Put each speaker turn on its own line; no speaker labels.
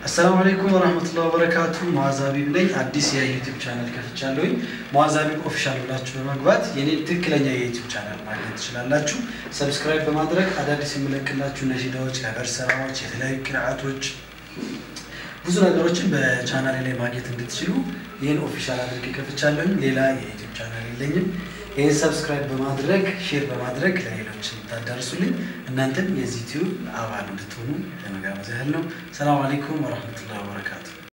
አሰላሙ አለይኩም ወራህመቱላሂ ወበረካቱ። ሙአዝ ሀቢብ ነኝ። አዲስ የዩቲዩብ ቻናል ከፍቻለሁኝ። ሙአዝ ሀቢብ ኦፊሻል ብላችሁ በመግባት የኔን ትክክለኛ የዩቲዩብ ቻናል ማግኘት ትችላላችሁ። ሰብስክራይብ በማድረግ አዳዲስ የምለቅላችሁ ነሺዳዎች፣ ከበር ስራዎች፣ የተለያዩ ቅርአቶች፣ ብዙ ነገሮችን በቻናሌ ላይ ማግኘት እንድትችሉ ይህን ኦፊሻል አድርጌ ከፍቻለሁኝ። ሌላ የዩቲዩብ ቻናል የለኝም። ይህን ሰብስክራይብ በማድረግ ሼር በማድረግ ለሌሎች እንድታዳርሱልኝ እናንተም የዚህ ዩቲዩብ አባል እንድትሆኑ ለመጋበዝ ያህል ነው። ሰላም አለይኩም ወረህመቱላሂ ወበረካቱ።